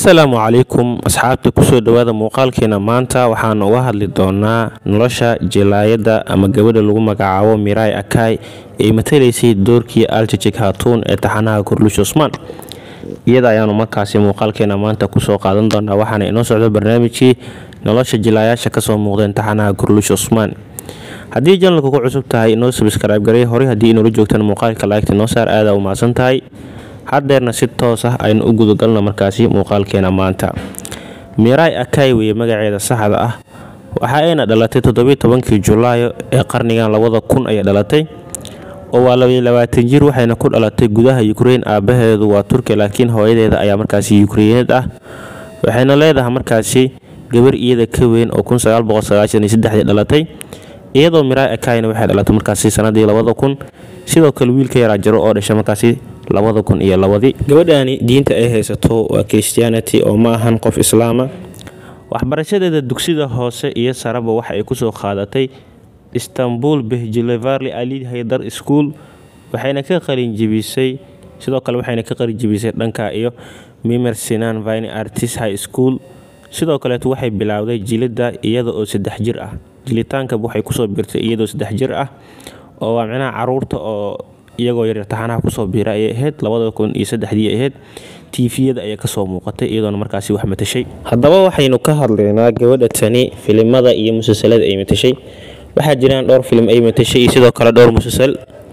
assalaamu calaykum asxaabta kusoo dhawaada muuqaalkeena maanta waxaan uga hadli doonaa nolosha jilaayadda ama gabadha lagu magacaabo mirai akai ee matalaysay doorkii aljajig hatuun ee taxanaha kurlush cusmaan iyada ayaanu markaasi muuqaalkeena maanta kusoo qaadan doonaa waxaana inoo socdo barnaamijkii nolosha jilaayaasha kasoo muuqdeen taxanaha kurlush cusmaan haddii janalka ku cusub tahay inoo sabskrayb garay horey haddii inoola joogtaan muuqaalka laagta inoo saar aada u mahadsan tahay haddeerna si toos ah aynu u gudagalno markaasi muuqaalkeena maanta mirai akai weye magaceeda saxda ah waxa ayna dhalatay toddobiy tobankii julaayo ee qarnigan labada kun ayay dhalatay oo waa labaiy labaatan jir waxayna ku dhalatay gudaha ukrein aabaheedu waa turki laakiin hooyadeeda ayaa markaasi ukreineed ah waxayna leedahay markaasi gabar iyada ka weyn oo dhalatay iyadoo mirai akaina waxay dhalatay markaasi sanadii labada kun sidoo kale wiilka yaraa jaro oo dhashay markaasi labada kun iyo labadii gabadhani diinta ay haysato waa christianity oo ma ahan qof islaama waxbarashadeeda dugsida hoose iyo saraba waxa ay kusoo qaadatay istanbul behjilevarli ali haydar school waxayna ka qalinjibisay sidoo kale waxayna ka qalinjibisay dhanka iyo mimer sinan vine artist high school sidoo kaleeto waxay bilaawday jilidda iyada oo saddex jir ah jilitaanka waxay kusoo biirtay iyadoo saddex jir ah oo waa micnaha caruurta oo iyagoo yaryar taxanaha kusoo biira ayay ahayd labada kun iyo saddexdii ahayd tiifiyada ayaa kasoo muuqatay iyadoona markaasi wax matashay haddaba waxaynu ka hadlaynaa gabadha tani filimada iyo musalsalada ay matashay waxaa jiraan dhowr filim ay matashay iyo sidoo kale dhowr musalsal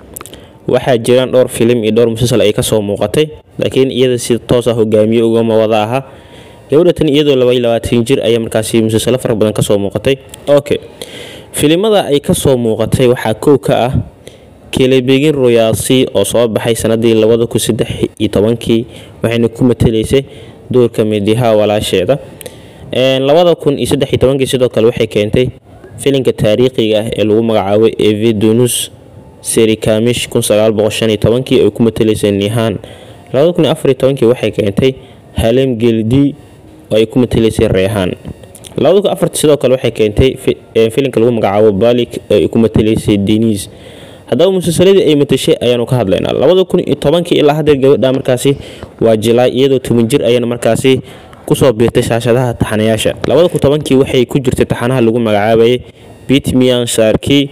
waxaa jiraan dhowr filim iyo dhowr musalsal ay kasoo muuqatay laakiin iyada si toos ah hogaamiye ugama wada aha gabadha tani iyadoo labaiy labaatan jir ayaa markaasi musalsalo fara badan kasoo muuqatay okay filimada ay kasoo muuqatay waxaa kow ka ah kelebegin royaasi oo soo baxay sanadii labada kun saddex iyo tobankii waxayna ku matalaysay doorka midiha walaasheeda labada kun iyo saddex iyo tobankii sidoo kale waxay keentay filinka taariikhiga ah ee lagu magacaabo evedonus serikamish kun sagaal boqol shan iyo tobankii ay ku matalaysay nihan labada kun iyo afar iyo tobankii waxay keentay halem geldi oo ay ku matalaysay reehaan labada kun afarti sidoo kale waxay keentay filinka lagu magacaabo balik oo ay ku matalaysay denis haddaba musalsaladii ay matashay ayaanu ka hadlaynaa labada kun iyo tobankii ilaa haddeer gabadha markaasi waa jilaay iyadoo toban jir ayana markaasi kusoo biirtay shaashadaha taxanayaasha labada kun tobankii waxay ku jirtay taxanaha lagu magacaabayay bitmian sharki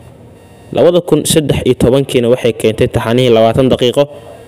labada kun saddex iyo tobankiina waxay keentay taxanihii labaatan daqiiqo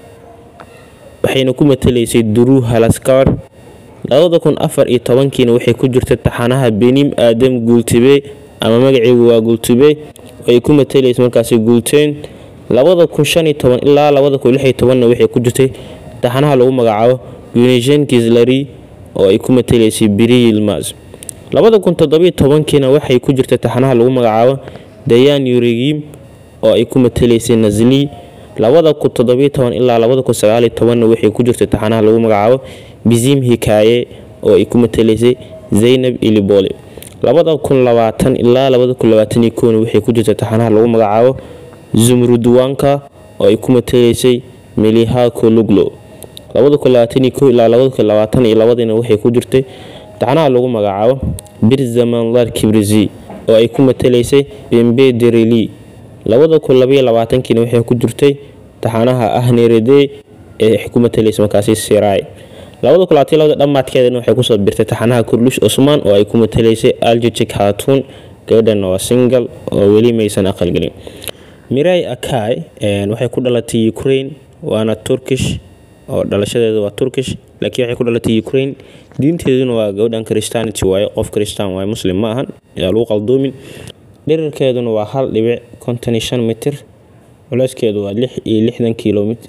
waxayna ku matalaysay duruu halaskar labada kun afar iyo tobankiina waxay ku jirtay taxanaha benim aadam guultibe ama magaceegu waa guultibe ay ku matalaysa markaasi guulteen labada kun shan iyo toban ilaa labada kun lix iyo tobanna waxay ku jirtay taxanaha lagu magacaabo unison gislary oo ay ku matalaysay biri yilmas labada kun toddobiyo tobankiina waxay ku jirtay taxanaha lagu magacaabo dayan yuregim oo ay ku matalaysay nazli labada kun toddobiyo toban ilaa labada kun sagaaliyo tobanna waxay ku jirtay taxanaha lagu magacaabo bizim hikaaye oo ay ku matalaysay zaynab ilibole labada kun labaatan ilaa labada kun labaatan iyo kowna waxay ku jirtay taxanaha lagu magacaabo zumruduwanka oo ay ku matalaysay melihako luglo labada kun labaatan iyo kow ilaa labada kun labaatan iyo labadiina waxay ku jirtay taxanaha lagu magacaabo birzamanlar kibrizi oo ay ku matalaysay bembe dereli labada kun labaiyo labaatankiina waxay ku jirtay taxanaha ahnerede ee ku matalaysay markaasi sirai labada kun labaatan labada dhammaadkeedana waxay kusoo birtay taxanaha kurlush cusmaan oo ay ku matalaysay aljajig hatuun gabadhana waa singal oo weli maysan aqalgelin mirai akai waxay ku dhalatay ukraine waana turkish oo dhalashadeeda waa turkish laakiin waxay ku dhalatay ukraine diinteeduna waa gabadhan christianity waaye qof christian waaye muslim ma ahan yaa lagu qaldoomin dhirirkeeduna waa hal dhibic konton iyo shan mitir culeyskeedu waa lix iyo lixdan kilomitr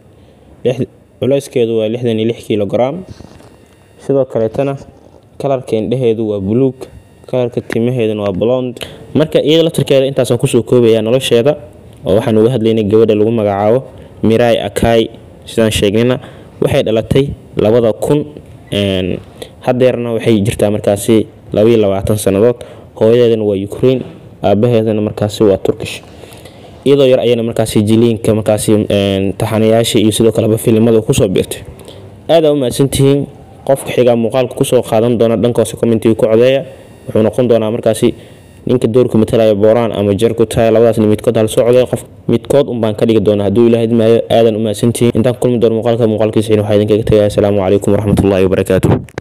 culeyskeedu waa lixdan iyo lix kilogram sidoo kaleetana kalarka indhaheedu waa buluug kalarka timaheeduna waa blond marka iyada laftarkeeda intaasaan kusoo koobaya nolosheeda oo waxaan uga hadlaynay gabadha lagu magacaabo mirai akai sidaan sheegnayna waxay dhalatay labada kun hadeerna waxay jirtaa markaasi labaiyo labaatan sannadood hooyadeedana waa ukraine aabaheedana markaasi waa turkish iyadoo yar ayana markaasi jiliinka markaasi taxanayaasha iyo sidoo kaleba filimada kusoo biirtay aada u mahadsantihiin qofka xigaa muuqaalka kusoo qaadan doona dhanka hoose commentiga ku codeeya wuxuu noqon doonaa markaasi ninka doorka matalaya booraan ama jar ku tahay labadaasna midkood hal socday qof midkood unbaan ka dhigi doonaa hadduu ilaah idmaayo aadan u mahadsantihiin intaan kulmi doono muuqaalka muuqaalkiisa waxaa idinkaga tagaya asalaamu calaykum waraxmatullaahi wabarakaatuh